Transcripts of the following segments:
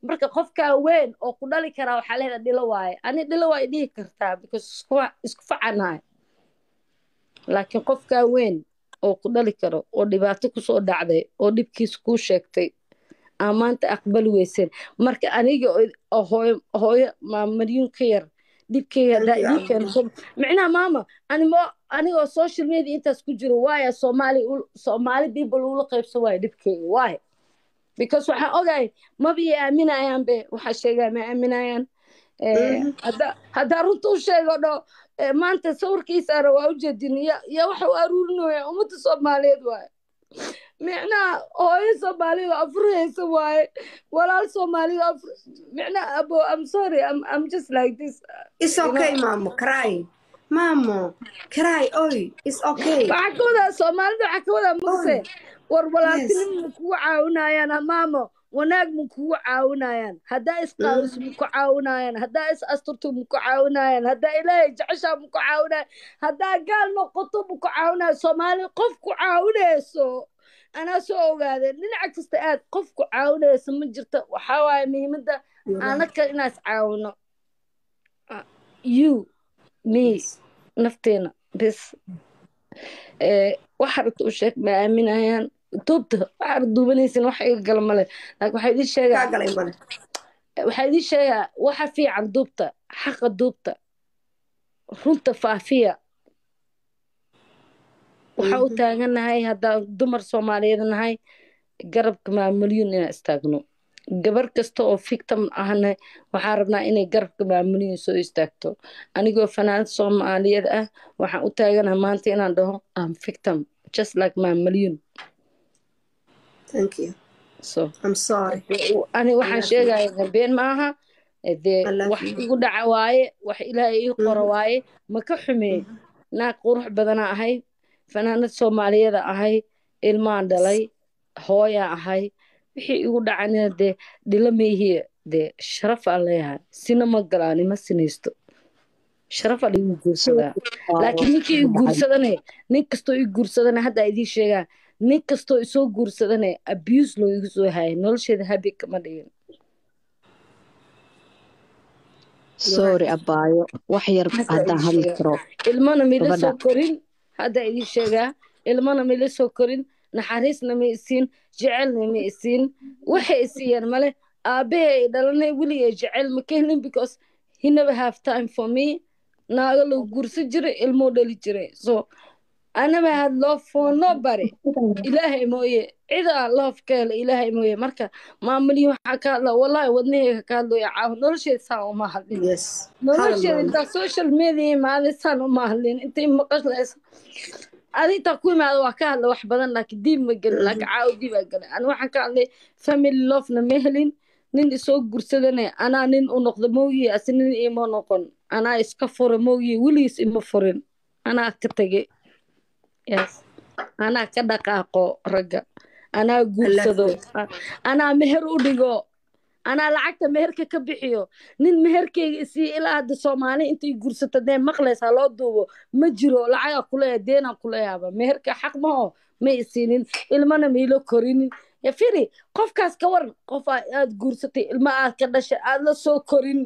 marka qofkaa weyn oo ku dhali karaa waxaa leedaha dhilo waaye ani dhilo waa dhihi kartaa because isku facanahay laakiin qofkaa weyn oo ku dhali karo oo dhibaato kusoo dhacday oo dhibkiisa kuu sheegtay aa maanta aqbali weyseen marka aniga hooyo hooyo maamaryuun ka yar dhibkeyga haddaa idin keento micnaha maama animo anigoo social media intaas ku jiro waaya soomaali soomaali people ula qaybsan waaya dhibkeyga waay because waxaan ogahay maba i aaminayaan be waxaa sheegaa ma aaminayaan haddaa runta u sheego dho maanta sawirkiisaana waa ujeedin ya waxa u aruurinaya ummadda soomaaliyeed waaye micnaha hooyo soomaalida afurhaysa waaye walaal soomaalida afur micnaha abo i'm sorry I'm, I'm just like this it's okay you know? mamo cry mamo cry oy it's okay waxaa ka wadaa soomaalida waxaa ka wadaa muse war walaaltinim ma kugu caawinayaan maamo wanaag ma kugu caawinayaan haddaa isqaawiso ma ku caawinayaan haddaa is asturto ma ku caawinayaan haddaa ilaahay jeceshaa ma ku caawinayan haddaa gaal noqoto ma ku caawinayan soomaali qof ku caawinayso anaa soo ogaadee dhinaca kasta aad qof ku caawinayso ma jirto waxaa waaye muhiimadda anaka inaas caawino you me nafteena bis waxa rabta u sheeg ma aaminayaan duubta waxaad duubanaysin wax iga gala male laakiin waxaa idin sheegaa waxaa idin sheegaa waxa fiican duubta xaqa duubta runta faafiya waxaa u taaganahay haddaan dumar soomaaliyeed nahay garabka maamulyuun inaan istaagno gabar kasta oo victim ahna waxaan rabnaa inay garabka maamulyuun soo istaagto anigoo fanaanad soomaaliyeed ah waxaan u taaganahay maanta inaan dhaho am victim just like maamulyuun Thank you. so I'm sorry. ani waxaan sheegaya been maaha dee wax igu dhaca waaye wax ilaahay ii qoro waaye ma ka xumeey naag qurux badana ahay fanaanad soomaaliyeeda ahay ilmaan dhalay hooyaa ahay wixii igu dhacanina dee dhilo maihiye dee sharaf aan leeyahay sina ma galaani ma sinaysto sharaf aan igu guursadaa laakiin ninkii i guursadane nin kastoo i guursadane hadda idiin sheegaa nin kastoo isoo guursadane abuse loo igu soo hayay nolosheeda habi kama dhigin sorry abaayo wax yar haddaan hadli karo ilmana mila soo korin hadda idiin sheegaa ilmana mila soo korin naxariisna ma isiin jecelna ma isiin waxay isiiyeen male aabbahay ay dhalanay weligay jecel ma keenin because he never have time for me naaga loo guursan jiray ilmoo dhali jiray so I never had love for nobody ilaahay mooye cidaa love ka hela ilaahay mooye marka maamulii waxaa ka hadla wallahi wadnaheyga ka hadlaya caaw nolosheeda saan uma hadlin nolosheeda intaa social media imaaday saan uma hadlin intay maqaslaysa adintaa ku imaada waa ka hadla wax badan laakiin diib ma gelin laakiin caaw diib aa gelin ani waxaan ka hadlay family lovena ma helin nin isoo gursadane anaa nin u noqda moogiye ase nin ima noqon anaa iska fura moogiye weligiis ima furin anaa ka tegey yes anaa ka dhaqaaqo ragga anaa guursado anaa meher u dhigo anaa lacagta meherka ka bixiyo nin meherkeyga isii ilaa hadda soomaali intay guursato dee maqlaysaa loo duubo ma jiro lacagaa kuleeya deenaan kuleeyaaba meherka xaq maho ma isiinin ilmana mailo korinin ya firi qofkaas ka waran qof aad guursatay ilma aad ka dhashay aad la soo korin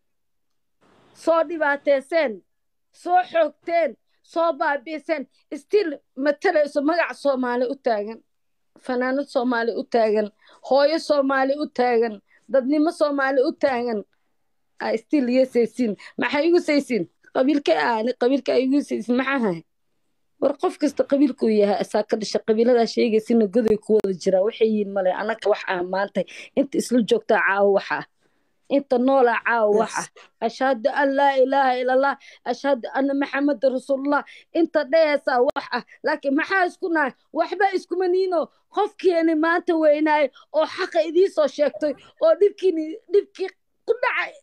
soo dhibaateyseen soo xoogteen soo baabiiseen still matalayso magac soomaali u taagan fanaanad soomaali u taagan hooyo soomaali u taagan dadnimo soomaali u taagan still iyo saysiin maxay igu saysiin qabiilka aani qabiilka ay igu saysiin maxaa hay war qof kasta qabiilkuu yahay asaa ka dhasha qabiiladaa sheegaysina goday ku wada jiraa waxay yihiin male anaka wax ah maantay inta isla joogtaa caawo wax ah inta noolaa caawo wax ah ashhadu an laa ilaaha ila allah ashhadu anna maxameda rasuulullah inta dhehaysaa wax ah laakiin maxaa isku nahay waxba iskuma niino qofkiini maanta weynaayo oo xaqa idiisoo sheegtay oo dhibkiini dhibkii ku dhacay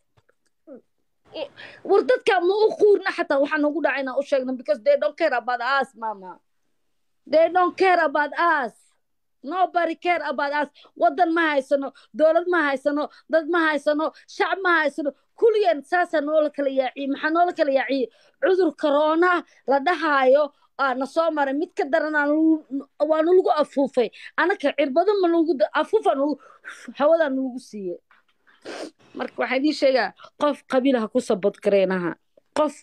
war dadka ma u quurna xataa waxaa nagu dhacay inaan u sheegno because they don't care about us mama they don't care about us nobody care about us wadan ma haysano dowlad ma haysano dad ma haysano shacab ma haysano kulligeen saasaa noola kala yaaciye maxaa noola kala yaaciye cudur corona la dhahaayo na soo maray mid ka daran waa nalagu afuufay anaka cirbado ma lagu afuufa hawadaa nalagu siiyey marka waxaa idiin sheegaa qof qabiil ha ku sabadgareynaha qof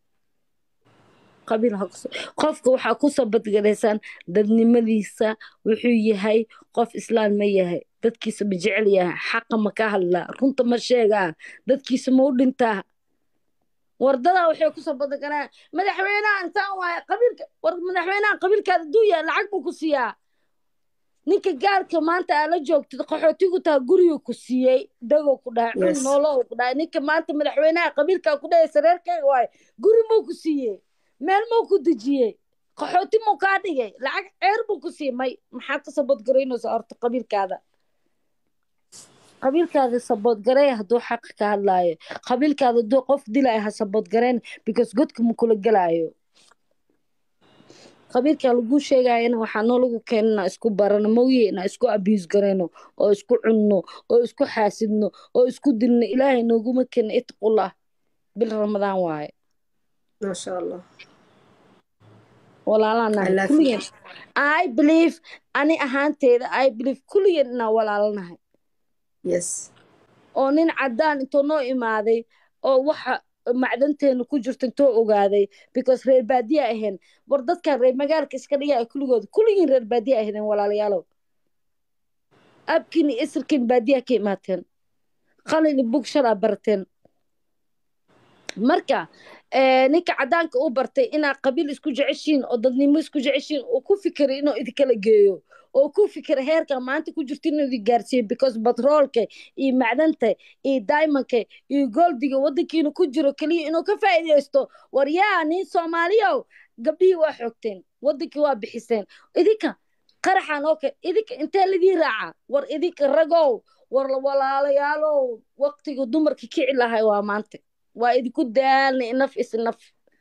qabiil ha ku qofka waxaa ku sabadgaraysaan dadnimadiisa wuxuu yahay qof islaan ma yahay dadkiisa ma jecel yahay xaqa ma ka hadlaa runta ma sheegaa dadkiisa ma u dhintaa wardadaa waxay ku sabadgaraan madaxweynaha intaan waaya qabiilka war madaxweynaha qabiilkaada aduu yahay lacag buu ku siiyaa ninka gaalka maanta aa la joogtid qaxootigu taa guriga ku siiyey dagow ku dhahay cun Yes. noolow ku dhahay ninka maanta madaxweynaha qabiilkaa ku dhahay sareerkayga waaye guri muu ku siiyey meel muu ku dejiyey qaxooti muu kaa dhigay lacag ceer buu ku siiyey may maxaad ka sabadgaraynaysa horta qabiilkaada qabiilkaada saboodgarey hadduu xaqa ka hadlaayo qabiilkaada hadduu qof dilaayo ha saboodgareyn because godka ma kula gelaayo qabiilka lagu sheegayana waxaa noo lagu keena inaa isku barano mawye inaa isku abuse garayno oo isku cunno oo isku xaasidno oo isku dilno ilaahay nooguma keena itqullah bil ramadaan waaye maasha allah walaalaan I nahay love kulligeen i believe ani ahaanteeda i believe kulligeen inaan walaalanahay yes oo nin cadaan intuu noo imaaday oo waxa macdanteena ku jirta intoo ogaaday because reer baadiya ahayn war dadkan reer magaalka iska dhigaya kulligooda kulligiin reer baadiya ahaydeen walaalayaalow abkiin iyo isirkiin baadiya ka imaateen qalin iyo bug shalaa barateen marka eh, ninka cadaanka u bartay inaa qabiil isku jeceshiin oo dadnimo isku jeceshiin oo ku fikiray inuu idinkala geeyo oo ku fikira heerka maanta ku jirta inuu idin gaarsiiyo because batroolka iyo macdanta iyo diamondka iyo goldiga wadankiina ku jiro keliya inuu ka faa'iidaysto war yaa nin soomaaliyow gabdhihii waa xoogteen wadankii waa bixiseen idinka qaraxan oo kale idinka intee lidii raaca war idinka ragow war walaalayaalow waqtiga dumarka kici lahay waa maanta waa idinku daalnay naf is naf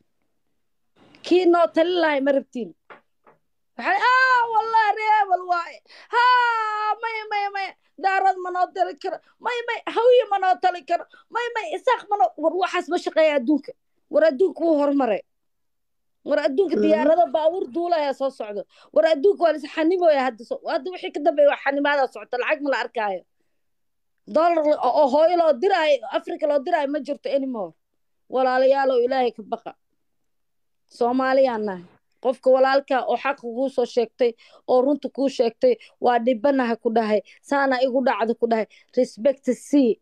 kii noo talin lahay ma rabtiin waxay aa wallahi reebel waaye haa maya maya maya daarad ma noo tali karo may may hawiye ma noo tali karo may may isaaq ma noo war waxaas ma shaqeeya adduunka war adduunka wuu horumaray war adduunka Mhm. diyaarado baawur duulaya soo socdo war adduunka waa lis xanimoya hadda so- hadda wixii ka dambeeya waa xanimaada socota lacag ma la arkaayo dollar la- oo oo hooyo loo diraayo africa loo diraayo ma jirto anymore walaalayaalow ilaahay ka baqa soomaaliyaan nahay qofka walaalka oo xaqa kuu soo sheegtay oo runta kuu sheegtay waa dhibanaha ku dhahay saana igu dhacda ku dhahay respect c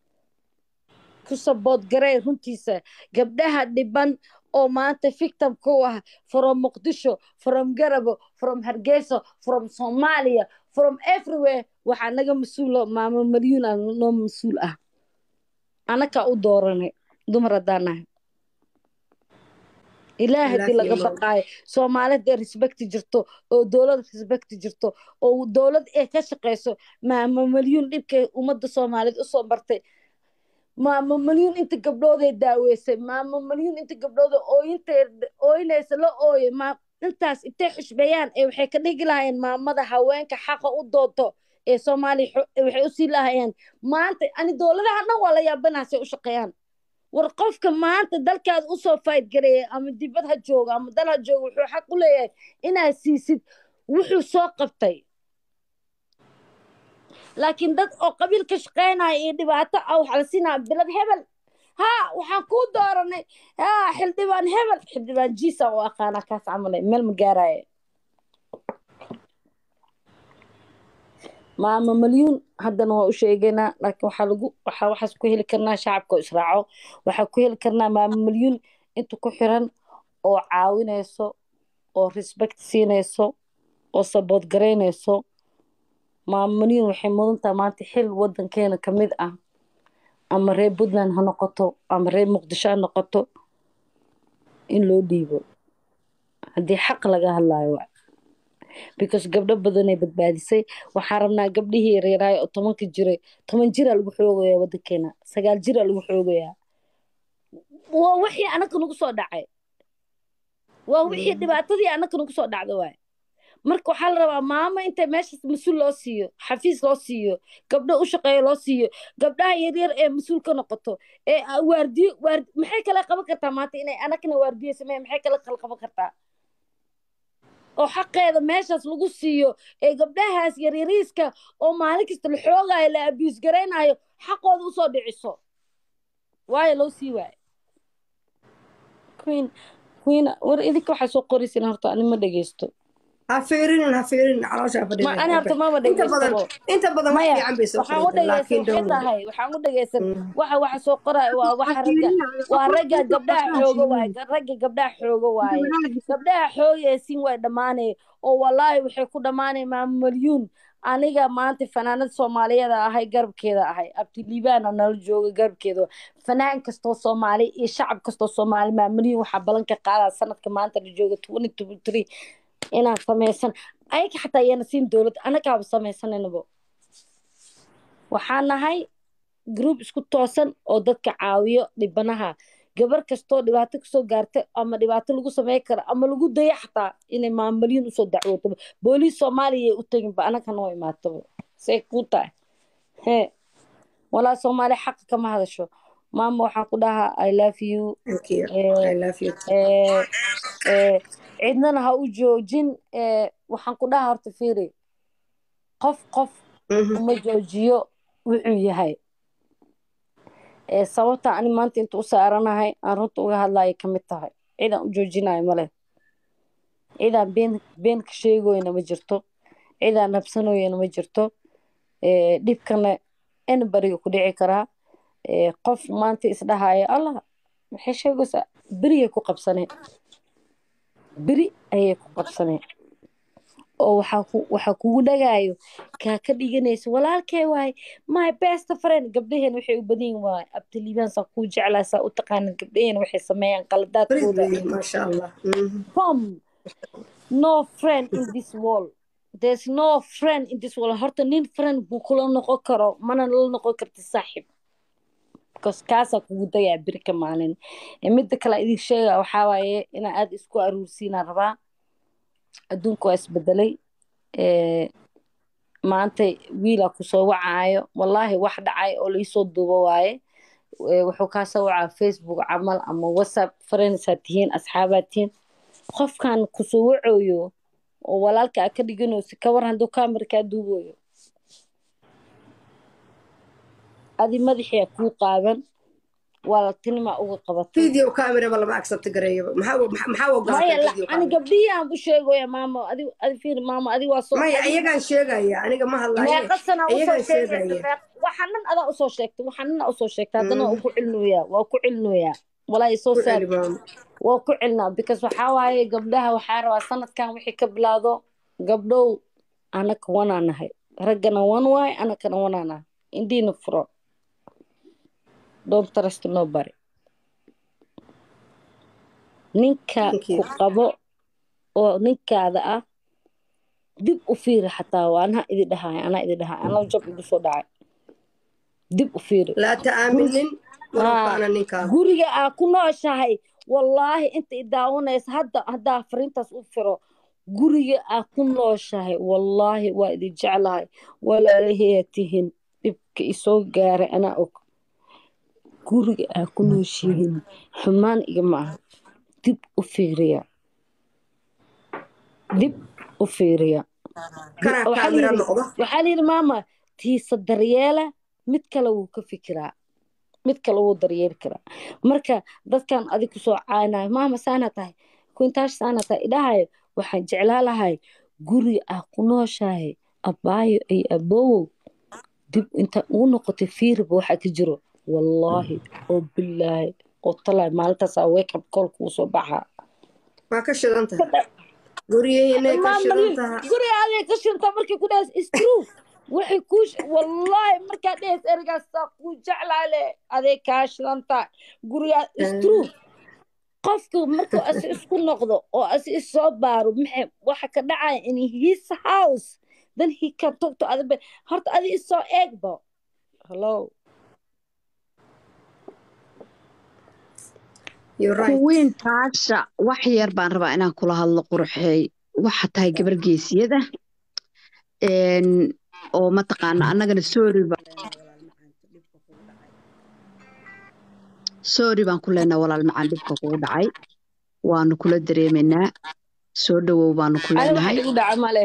ku saboodgaree runtiisa gabdhaha dhiban oo maanta victim ku ah from muqdisho from garabo from hargeysa from soomaaliya from everywhere waxaa naga mas-uulo maamo malyuun ah noo mas-uul ah anakaa u dooranay dumar haddaan nahay ilaah haddii Ilaahi laga Allah. baqaayo soomaalida respect jirto oo dowlad respect jirto oo dowlad ee ka shaqeyso maamo malyuun dhibkay ummadda soomaaliyeed usoo bartay maamo malyuun inta gabdhooday daaweysay maamo malyuun inta gabdhooda ooyinta ooyinaysa la ooye ma intaas intay xushmeeyaan ee waxay ka dhigi lahaayeen maamada haweenka xaqa u doonto ee soomaaliya xo- waxay usii lahayeen maanta ani dowladaha dhan waa la yaabanaasay u shaqeeyaan war qofka maanta dalkaada usoo fayd gareeya ama dibad ha jooga ama dal ha jooga wuxuu xaq u leeyahay inaad siisid wuxuu soo qabtay laakiin dad oo qabiil ka shaqeynaya iyo dhibaato ah waxaa la siinaya bilad hebel haa waxaan kuu dooranay haa xildhibaan hebel xildhibaan jiisa oo aqaana kaas camalay meel ma gaaraya maama malyuun haddana waa u sheegaynaa laakiin waxaa lagu waxaa waxaas ku heli karnaa shacabka oo israaco waxaa ku heli karnaa maama malyuun inta ku xiran oo caawinayso oo respect siinayso oo sabood garaynayso maama malyuun waxay mudan tahay maanta xil wadankeena ka mid ah ama reer puntland ha noqoto ama reer muqdisho ha noqoto in loo dhiibo haddii xaq laga hadlaayo waa because gabdho badanay badbaadisay waxaan rabnaa gabdhihii yaryaraayo oo tobanka jiray toban jiraa lagu xoogayaa wadankeena sagaal jiraa lagu xoogayaa waa wixii anaka nagu soo dhacay waa wixii dhibaatadii anaka nagu soo dhacda waay marka waxaa la rabaa maamo inta meeshaas mas-uul loo siiyo xafiis loo siiyo gabdho u shaqeeyo loo siiyo gabdhaha yaryar ee mas-uul ka noqoto ee ah, waardiyo waar maxay kala qaban kartaa maanta inay anakana waardiyo sameeya maxay kala kala qaban kartaa oo xaqeeda meeshaas lagu siiyo ee gabdhahaas yaryariiska oo maalin kasta la xoogayo la abius garaynayo xaqooda usoo dhiciso waayo loo sii waayo queen queen war idinka waxaa soo qoraysin horta ani ma dhegeysto ha fiirinin ha fiirinin caloosha ma ani horta maba inta badan dhegeystabo inta badan wax maya fiican bay soo waxaan u qoraysaa dhegeysan laakiin waxay dowlad tahay waxaan u dhegeysan waxa waxa soo qoraya waa waxa ragga waa ragga gabdhaha xooga waaye ga- ragga gabdhaha xooga waaye gabdhaha xoogaysiin way dhammaanay oo wallaahi waxay ku dhammaanay maamalyuun aniga maanta fanaanad soomaaliyeed ahay garabkeeda ahay abdiliibaana nala jooga garabkeeda fanaan kastoo soomaali iyo shacab kastoo soomaali maamalyuun waxaa ballan ka qaadaa sanadka maanta la jooga twenty twenty three inaan samaysan ayaga xataa iyana siin dowladda annagaaba samaysananabo waxaan nahay group isku toosan oo dadka caawiyo dhibanaha gabar kastoo dhibaato kasoo gaarta ama dhibaato lagu samey karo ama lagu daya xataa inay maamulyin usoo dacwootaba booliis soomaaliya u taginba anaga noo imaataba say kuu tahay he walaa soomaaliya xaqa kama hadasho maama waxaan ku dhahaa i love you thank you Eh, i love you eh, eh, cidnana ha u joojin eh, waxaan ku dhahaa horta fiiri qof qof Mhm. uma joojiyo wuxuu yahay ee sababta ani maanta inta u saaranahay aan runta uga hadlayo ka mid tahay cidaan u joojinayo male cidaan been been ka sheegoyna ma jirto cidaan nabsanoyana ma jirto ee dhibkana anybariga ku dhici karaa ee qof maanta isdhahaya allah maxay sheegaysaa beriyay ku qabsaneen beri ayay ku qabsaneen oo waxaa ku waxaa kugu dhagaayo kaa ka dhiganaysa walaalkee waaye my best friend gabdhaheen waxay u badan yihin waaye abdiliibaan saa kuu jeclaa saa u taqaanid gabdhaheen waxay sameeyaan Farid qaladaadkooda weeye maasha allah Mhm. bom no friend in this world there's no friend in this world horta nin friend buu kula noqon karo mana la noqon karti saaxib because kaasaa kugu dayaa beri ka maalin Eh, midda kale idin sheega waxaa waaye inaa aada isku aruursiinaan rabaa adduunka waa isbedelay Eh, maanta wiilaa kusoo wacaayo wallaahi wax dhacay oo laisoo duubo waaye Eh, wuxuu kaa soo wacaa facebook camal ama whatsapp friendsaa tihiin asxaabaa tihiin qofkan kusoo wacoyo oo walaalka aa ka dhiganayso kawar hadduu kaamira kaa duubayo adi madaxia kuu qaaban walaaltinimaa uga qabatay video camera ba lama accept gareeyaba maxaa maxaa- maxaa maya ogolaatay la- video ani camera gabdhihii aan u sheegaya maamo adi adi fiir maamo adi waa soo maya adi- iyagaan sheegaya aniga ma hadlaye meeqa sana usoo iyagaan sheegaysa sheegaya meeq- waxaa nan adaa usoo sheegtay waxaa nan aa usoo sheegtay haddana waa Mm. ku celinoyaa waa ku celinoyaa walaahi soo ku saar celi maamo waa ku celinaa because waxaa waaye gabdhaha waxaa rabaa sanadkan wixii ka bilaado gabdhow anaka wanaa nahay raggana wan waaye anakana wanaa nahay indiina furo don't trust nobody ninka thank ku you qabo oo ninkaada ah dib u fiiri xataa waa anaa idi dhahay anaa idi dhahay anaa jab igu soo dhacay dib u fiiri laa ta'aaminin walow haa kaana ninkaada guriga aa ku nooshahay wallaahi inta i daawanaysa hadda haddaa fariintaas u firo guriga aa ku nooshahay wallaahi waa idin jeclahay walaalaheya tihin dhibka isoo gaaray anaa og guriga aa ku nooshihiin xumaan igama aha dib u fiiriya dib u fiiriya Dib- kanaa waxaa la kaamira yidhi noqdo waxaa la yidhi maama tiisa daryeela mid kale wuu ka fikiraa mid kale wuu daryeeli karaa marka dadkan adig kusoo caanayo maama saana tahay kuintaash saana tahay idhahayo waxaan jeclaa lahay guri ah ku nooshahay abaayo iyo aboowow dib inta ugu noqotay fiiriba waxaa ka jiro wallaahi oo bilaahi oo talaay maalintaasaa wake up call kuu soo baxaa waa ka shidan tahay guryahiinay ka maam shidan mariin tahay guriga aday ka shirta markay ku dhahays is true waxay kuu sh- wallaahi markaa dhahays erigaasaa kuu jeclaale aday kaa shidan tahay guriga is true qofka markuu asi isku noqdo oo asi isoo baaro maxay waxa ka dhacaya in his house then he can talk to other people horta adi isoo eegba hello you're right kuwiin taasha wax yar baan rabaa inaan kula hadlo qurxeey waxa tahay gabar geesiyada een, oo mataqaana annagana sorry ba sorry baan ku leenahay walaal macaan dhibka kugu dhacay waanu kula dareemaynaa soo dhawow baanu ku ani waxa leenahay igu dhaca male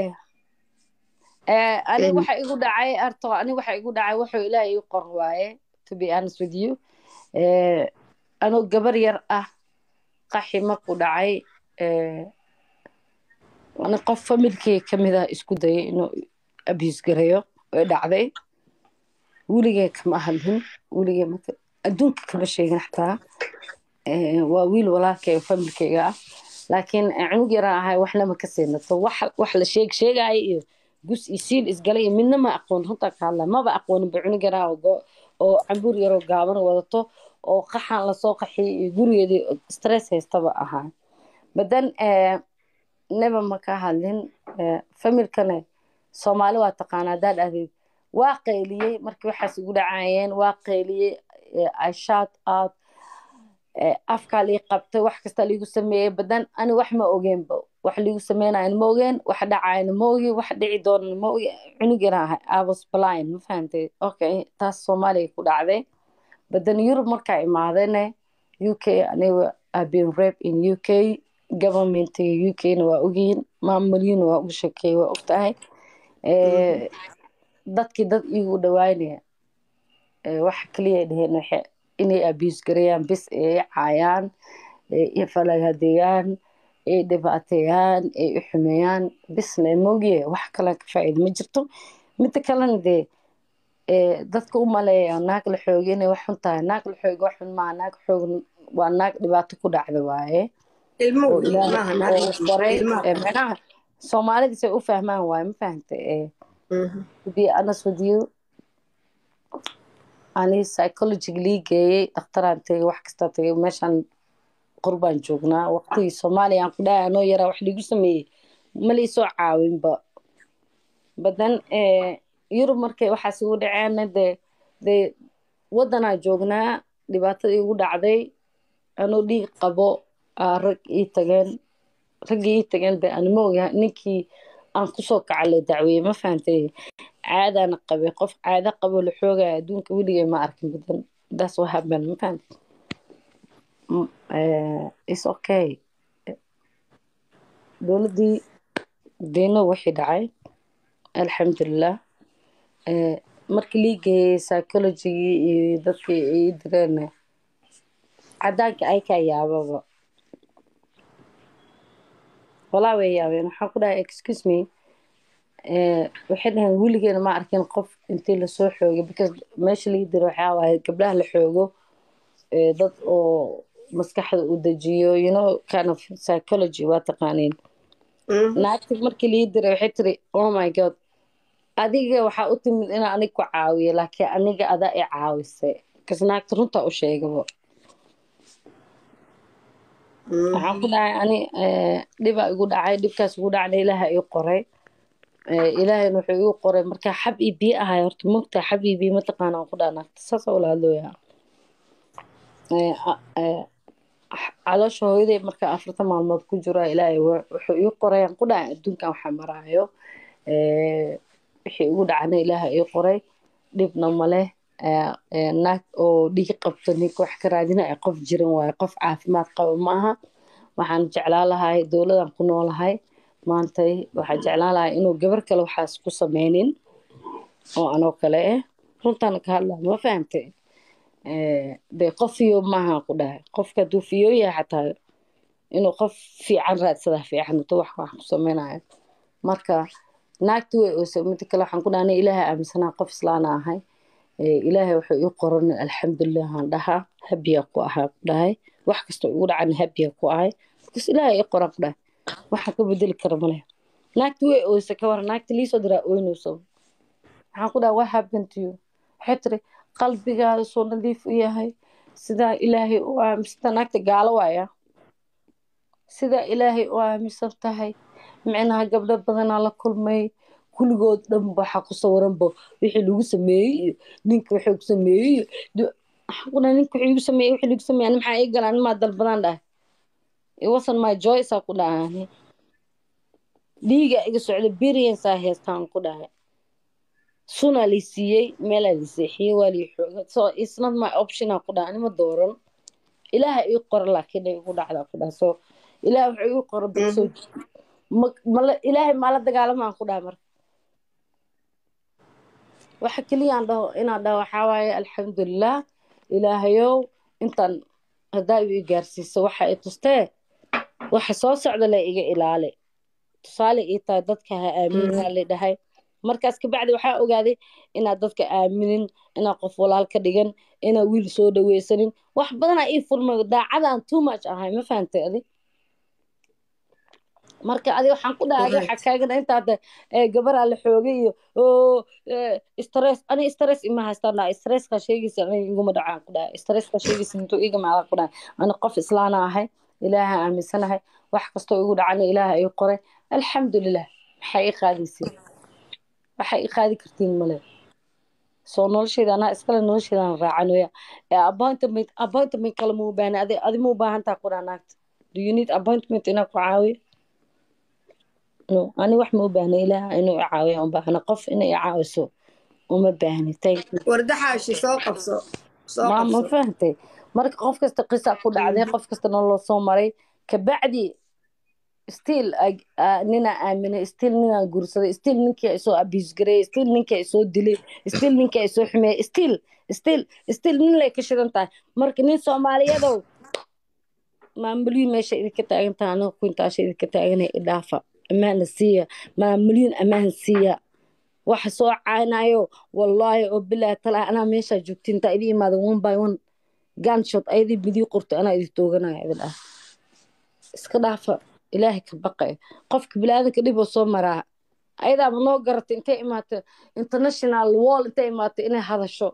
ani Een, waxa igu dhacay arto ani waxa igu dhacay wuxuu ilaahay ii qor waaye to be honest with you Eh, anoo gabar yar ah qaxi markuu dhacay eh, ani qof familkeyga ka mid ah isku dayay inuu abuse gareeyo way dhacday weligay kama hadlin weligay marka adduunka kama sheegin xataa Eh, waa wiil walaalkay oo familkeyga ah laakiin eh, cunug yaraan ahay waxna ma ka siinato wax wax la sheeg sheegaayo iyo gus iyo siil isgalay iyo midna ma aqoon runta ka hadla maba aqooninba cunug yaraa oo go- oo cambuur yaroo gaaban wadato oo qaxan lasoo qaxiyay iyo gurigeedii stress haystaba ahaa badan neba ma ka hadlin Eh, familkane soomaali waa taqaanaa haddaad ahdid waa qayliyey markii waxaas igu dhacayeen waa qayliyey eh, i shout out eh, afkaa lii qabtay wax kasta liigu sameeyey badan ani wax ma ogeenba wax liigu sameynayan ma ogeen wax dhacayana ma ogi wax dhici doonana ma ogi cunug yaraan ahay i was blind ma fahantay okay taas soomaaliya ku dhacday badan yurub markaa imaadene u k aniga I've been rape in u k governmentiga u k-na waa ogyihiin maamulyina waa ugu shekeeyey waa ogtahay Eh, dadkii dad igu dhawaanaya Eh, waxa kaliya ay dhaheen waxa- inay abuse gareeyaan bis ay caayaan ay i falagadeeyaan ay dhibaateeyaan ay u xumeeyaan bisna moogiye wax kale ka faa'iido ma jirto midda kalena dee eh, dadka u maleeya naag la xooga inay wax xun tahay naag la xooga wax xun maaha naag xoog waa naag dhibaato ku dhacda waaye ilmo oo wey ilaahay maaha oo naag baray ilmo eh, macnaha soomaalida say u fahmaan waaye ma fahantay eh, to be honest with you ani psychologically geeyey dhakhtaraan tegey wax kasta tegey meeshaan qurbaan joognaa waqtigii soomaaliya aan ku dhahay anoo yaraa wax liigu sameeyey ma liisoo caawinba badan yurub markay waxaas igu dhaceenna dee dee waddanaa joognaa dhibaatada igu dhacday anoo dhiig qabo aa rag ii tageen raggii ii tageen de anima oga ninkii aan kusoo kaca la dacweeyey ma fahantay caadaana qabay qof caado qabo la xoogaya adduunka weligay ma arkin badan that's what happened ma fahantay Mm, eh, it's okay dowladdii deeno wixii dhacay alxamdulilah Eh, markii lii geeyey psychologigii iyo dadkii ii direen cadaanka ay kaa yaababa walaa way yaabeen waxaan ku dhahay excuse me Eh, waxay dhaheen weligeena ma arkin qof intii lasoo xoogay because meesha lii diro waxaa waaye gabdhaha la xoogo eh, dad oo maskaxda u dejiyo you know kind of psychology waa taqaaniin naagti markii lii diray waxay tiri oh my god adiga waxaa u timid inaa anig ku caawiyo laakiin aniga adaa i caawisay kas naagta runtaa u sheegaba waxaan ku dhahay ani eh, dhibaa igu dhacay dhibkaas igu dhacna ilaaha ii qoray Eh, ilaahayna wuxuu igu qoray markaa xab ii biyo ahay horta mogtaa xab ii biyo mataqaana aan ku dhaha naagta saasa ula hadlooyaa Eh, a- eh, caloosha hooyaday marka afartan maalmood ku jiro ilaahay wa- wuxuu ii qoray aan ku dhahay adduunkan waxaa maraayo Eh, wixii igu dhacna ilaaha ii qoray dhibna maleh Eh, eh, naag oo dhiig qabto ninka wax ka raadinaya qof jiran waaye qof caafimaad qaba maaha waxaan jeclaan lahay dowladan ku noolahay maantay waxaan jeclaan lahay inuu gabar kale waxaas ku sameynin oo anoo kale ah runtaana ka hadlaa ma fahamtay Eh, dee qof fiyo maaha ku dhahay qofka hadduu fiyo yahay xataa inuu qof fiican raadsadaa fiican intuu wax wax ku sameynayo marka naagti way oysa mida kale waxaan ku dhahay aniga ilaahay aaminsanaa qof islaana ahay Eh, ilaahay wuxuu ii qoran alxamdulilah aan dhahaa habiya ku ahaa ku dhahay wax kasta igu dhacana habiya ku ahay bas ilaahay ii qoran ku dhahay waxaan ka bedeli kara male naagti way oysa ka waran naagti liisoo diraa oynayso waxaan ku dhahay what happened to you waxay tiri qalbigaada soo nadiif u yahay sidaa ilaahay u aaminsan naagta gaalo waaya sidaa ilaahay u aaminsan tahay micnaha gabdho badanaa la kulmay kulligood dhan waxaa ku sawiranba wixii lagu sameeyey iyo ninka wixii ku sameeyey iyo du- waxaan ku dhahay ninka wixii igu sameeyey wixii lagu sameeyey ani maxaa ii galaan maa dalbadaan dhahay it wasn't my choice aa ku dhahay ani dhiiga iga socda berience aa heestaan ku dhahay sunaa lii siiyey meelaa lii seexiyey waa lii xooga so it's not my option aa ku dhahay anima dooran ilaaha ii qora laakiin ay igu dhacdaa ku dhahay so ilaah wuxuu ii qora bad soo mala ilaahay maala dagaalamaan ku dhaha marka waxa keliyaan dhaho inaan dhaho waxaa waaye alxamdulilah ilaahayow intaan haddaa igu gaarsiiso waxa i tustee waxa soo socda le iga ilaali tusaale ii tahay dadka ha aaminin la dhahay markaas kabacdi waxaa ogaaday inaad dadka aaminin inaad qof walaal ka dhigan inaad wiil soo dhaweysanin wax badanaa ii furmay daacadaan too much ahay ma fahantay adi marka adi waxaan ku dhahay adi waxaa kaagana intaad gabaraa la xoogay iyo oo stress ani stress ima haystaan dhaha stresska sheegaysa ani iguma dhacaan ku dhahay stresska sheegaysa intuu iga macala ku dhahay ani qof islaana ahay ilaaha aaminsanahay wax kastoo igu dhacana ilaaha ii qoray alxamdulilah maxay ii qaadaysiin waxay ii qaadi kartiin male soo nolosheeda anaa iskale nolosheedaan raacanoya appointment appointment kale ma u baahna adi adi ma u baahantaa ku dhaha naagta do you need appointment inaa ku caawiyo no ani wax ma u baahna ilaaha inuu i caawiyo u baahna qof inay i caawiso uma baahni thank you wardaxaashi soo qabso soo ma ma qabso fahantay marka qof kasta qisa ku dhacday qof kasta nolol soo maray kabacdi still ninaa aaminay still ninaa guursaday still ninkii ay soo abuse gareeyay still ninkii ay soo dilay still ninkii ay soo xumeeyay still still still nin lay ka shidan tahay marka nin soomaaliyadow maamulyin meesha idinka taagan tahay aniga kuintaasha idinka taaganay idhaafa amaana siiya maamulyin amaan siiya waxa soo caanayo wallaahi oo bilaahi talaa anaa meeshaa joogtiin intaa idin imaada one by one ganshot ayadii bidii qorto anaa idin tooganaya idin dhaaf iska dhaafa ilaahay ka baqay qofka bilaadanka dhiboo soo maraa ayadaaba noo garatay intay imaatay international wall intay imaatay inay hadasho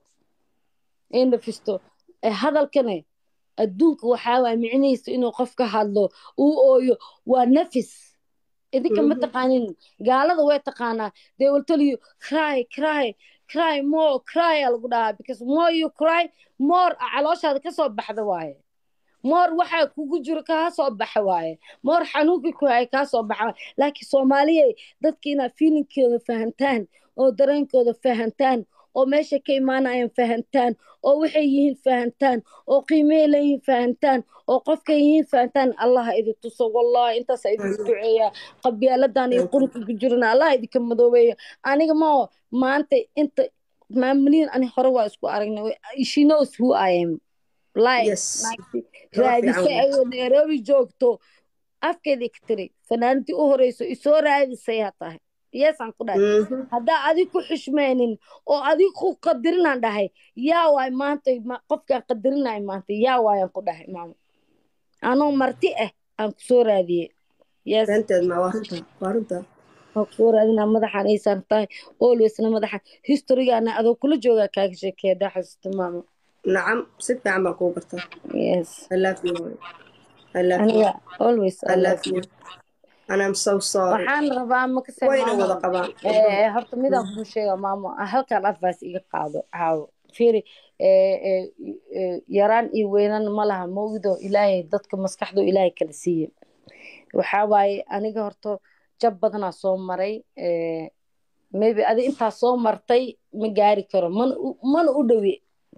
ay nafisto hadalkane adduunka waxaa waay micnihiisa inuu qof ka hadlo uu ooyo waa nafis idinka ma taqaanin gaalada way taqaanaa they will tell you cry cry cry more cry aa lagu dhahaa because more you cry more calooshaada kasoo baxda waaye moor waxaa kugu jiro kaa soo baxa waaye moor xanuunkii ku hay kaa soo baxa waaye laakiin soomaaliya dadka inaad fiilinkooda fahantaan oo dareenkooda fahantaan oo meesha ka imaanayaan fahantaan oo waxay yihiin fahantaan oo qiimey leeyihiin fahantaan oo qofkay yihiin fahantaan allaha idin tuso wallahi intaasa idinku duceeyaa qabyaaladan iyo qurunka ku jirana allaha idinka madoobeeya aniga mao maanta inta maamulin ani hore waa isku aragnay she knows who I am like Yes. raadisay ayoo nairobi joogto afkeedii ka tiri fanaanadii u horeyso isoo raadisay ha tahay yeesaan ku dhahay Mhm. haddaa adig ku xushmeynin oo adig ku qadirinaan dhahay yaa waay maanta ma- qofkaan qadirinay maanta yaa waayaan ku dhahay maamo anoo marti ah aan kusoo raadiyey yes Beenteed ma waa runta waa runta waan kusoo raadinaa madaxaan aysan tahay alwaysna madaxa historygaana adoo kula joogaa kaaga sheekeya daa xasuusta maamo nacam si fiican baa kuu gartaa yes I love you I love you aniga always I love you and I'm so sorry waxaan rabaa makase wayna maamo wada qabaan Eh, horta midaan kuu sheega maamo ah, halkan advice iga qaado caawo fiiri eh, eh, eh, yaraan iyo weynan ma laha mawdo ilaahay dadka maskaxdu ilaahay kala siiye waxaa waaye aniga horta jab badanaa soo maray eh, maybe adi intaa soo martay ma gaari karo mana u- mana u dhowe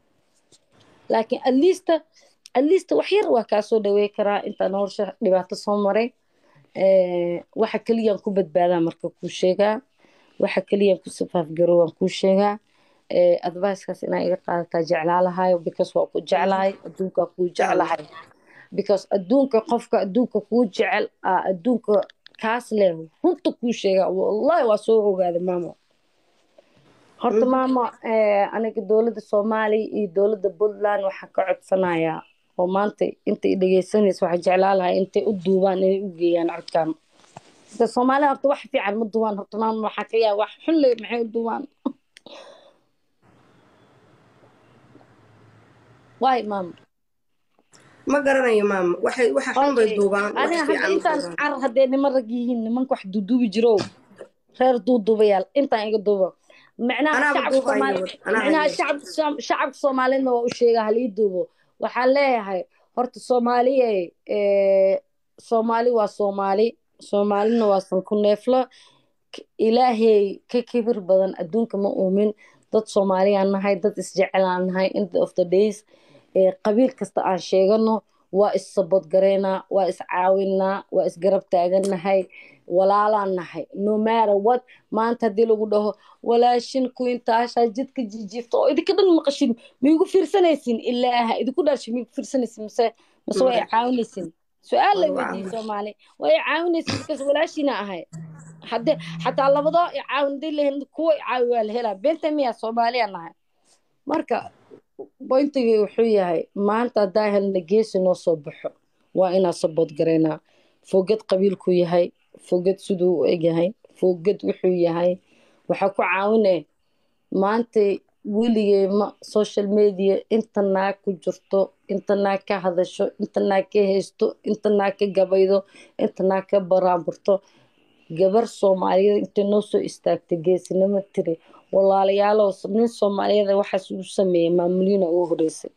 laakiin at least at least wax yar waa kaa soo dhawey karaa intaa nolosha dhibaato soo maray Eh, waxa keliyaan ku badbaadaa marka kuu sheegaa waxa keliyaan ku safaafgaro waan kuu sheegaa Eh, advicekaas inaa iga qaadataa jeclaa lahayo because waa ku jeclahay adduunka kuu jeclahay because adduunka qofka adduunka kuu jecel aa adduunka kaas leh runta kuu sheegaa wallahi waa soo ogaaday maamo horta maamo eh, aniga dowladda soomaaliya iyo dowladda puntland waxaan ka codsanayaa oo maanta intay dhegeysanaysa waxaa jeclaa lahaa intay u duubaan inay u geeyaan codkan de soomaalida horta wax fiican ma duubaan horta maamo waxaa ka yaa wax xun le maxay u duubaan waay maamo ma garanayo maama waxay waxa xun bay Okay. duubaan wax aniga hadda fiican ma intaan duubaan car haddee niman rag yihiin nimanka wax duuduubi jiro reer duuduubayaal intaan iga duubo macnaha Anaaba shacabka duubayo, soomaali anaa macnaha hayo. shacabka Soom- shacabka soomaalidna waa u sheega halii duubo waxaan leeyahay horta soomaaliye eh, soomaali waa soomaali soomaalina waa sanku neeflo K- ilaahay ka kibir badan adduunka ma uumin dad soomaaliyaan nahay dad isjecelaan nahay end of the days eh, qabiil kasta aan sheegano waa is-sabod garaynaa waa is-caawinaa waa isgarab taagannahay walaalaan nahay no matter what maanta haddii lagu dhaho walaashin kuintaashaa jidka jijiifta oo idinka dhan maqashin miyugu fiirsanaysin ilaaha idinku dhashay miyugu fiirsanaysin mase mase waa i caawinaysin su-aal lay weydiiyey soomaali waa i caawinaysin markaas walaashiina ahay hadde xataa labadoo i caawin hadii lahen kuwa i caawi waa la helaa beenta miyaa soomaaliya nahay marka boyntigii wuxuu yahay maanta haddaa helna geesi noo soo baxo waa inaan sabood garaynaa fogad qabiilku yahay fogad siduu u egyahay fogad wuxuu yahay waxaa ku caawine maanta weligey ma social media inta naag ku jirto inta naag ka hadasho inta naag ka haysto inta naag ka gabaydo inta naag ka baraanburto gabar soomaaliyeed intay noo soo istaagtay geesinimo tiri walaalayaalow nin soomaaliyeed waxaas uu sameeyey maamuliina ugu horeysay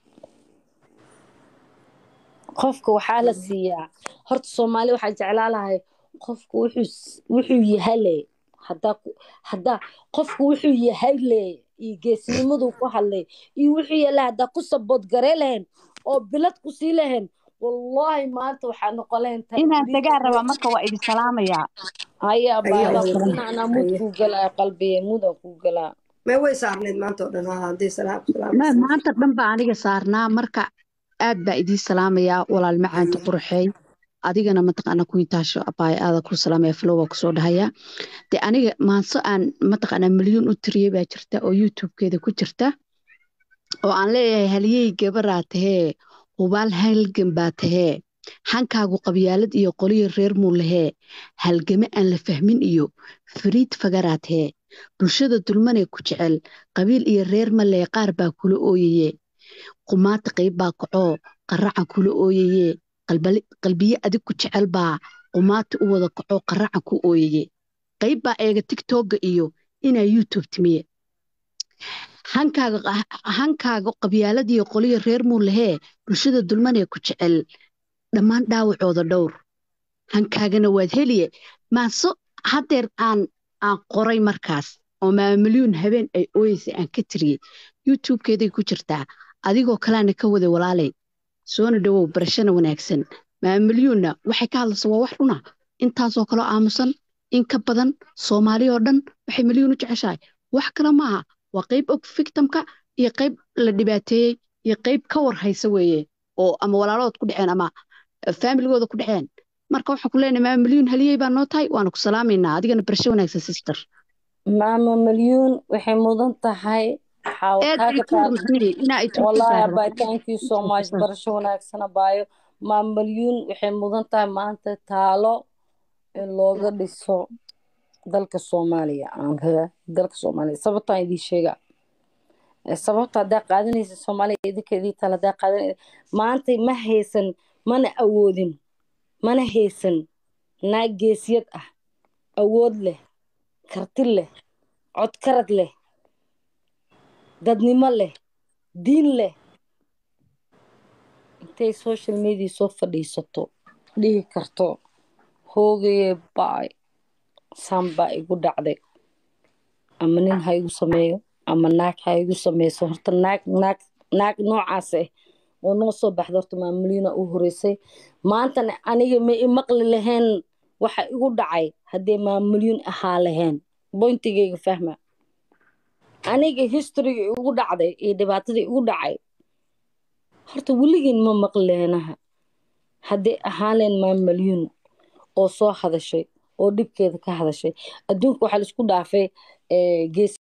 qofka waxaa la siiyaa horta soomaali waxaa jeclaa lahay qofka wuxuu yahale hadaa hadaa qofka wuxuu yahay le iyo geesnimadu ku hadlay iyo wuxuu yahay hadaa ku sabood garee lahayn oo bilad ku sii lahayn wallaahi maanta waxaa noqon lahayn inaan tagaa rabaa marka waa idin salaamayaa haya baanaa mud kuu galaa qalbiye mudan kuu galaa may way saarneyd maanta oo dhan haddii salaam maanta dhan baa aniga saarnaa marka aad baa idiin salaamayaa walaal macaanta qurxey adigana mataqaana kuintaasho abaay aada ku salaamaya flowa kusoo dhahaya de aniga maanso aan mataqaana milyuun u tiriyey baa jirta oo youtubekeeda ku jirta oo aan leeyahay haliyey gabaraa tahee hubaal halgan baa tahee hankaagu qabyaalad iyo qoliyo reer muu lahee halgame aan la fahmin iyo fariid fagaraa tahee bulshada dulmanee ku jecel qabiil iyo reer malee qaar baa kula ooyaye qumaata qayb baa kacoo qaracan kula ooyaye qalbiye adig ku jecel baa qumaati u wada kacoo qaracan ku ooyaye qayb baa eega tigtogga iyo inaa youtube timiye hankaaga qabyaaladiyo qoliyo reer muu lahee bulshada dulmanee ku jecel dhammaan dhaawacooda dhowr hankaagana waad heliye maaso haddeer aan aan qoray markaas oo maamilyuun habeen ay ooyeysay aan ka tiriyey youtubekeeday ku jirtaa adigoo kaleana ka waday walaalay soona dhowow barashana wanaagsan maamilyuunna waxay ka hadlaysa waa wax dhuna intaasoo kaloo aamusan in ka badan soomaali oo dhan waxay milyuun u jeceshahay wax kale maaha waa qayb og victimka iyo qayb la dhibaateeyey iyo qayb ka war haysa weeye oo ama walaaladood ku dhaceen ama faamiligooda ku dhaceen marka waxaan ku leenahay maama milyuun haliyey baa noo tahay waana ku salaamaynaa adigana barasho wanaagsan sister maama milyuun waxay mudan tahay wallaahi abay thank you so much barasho wanaagsan abaayo maama milyuun waxay mudan tahay maanta taalo in looga dhiso dalka soomaaliya aan dalka soomaaliya sababtaan idiin sheega sababta haddaa qaadanaysa soomaaliya idinka idii taal haddaa qaadanaysa maanta ma haysan mana awoodin mana haysan naag geesiyad ah awood leh karti leh codkarad leh dadnimo leh diin leh intay social media soo fadhiisato dhihi karto hoogaye baay saan baa igu dhacday ama nin ha igu sameeyo ama naag ha igu sameyso horta naag naag naag noocaas ah oo noo soo baxda horta maamuliina u horeysay maantana aniga ma i maqli lahayn waxa igu dhacay haddee maamulyuun ahaa lahayn boyntigayga fahma aniga historyga igu dhacday iyo dhibaatadii igu dhacay horta weligeen ma maqli lahaynaha haddee ahaan lahayn maamulyuun oo soo hadashay oo dhibkeeda ka hadashay adduunka waxaa laisku dhaafay gees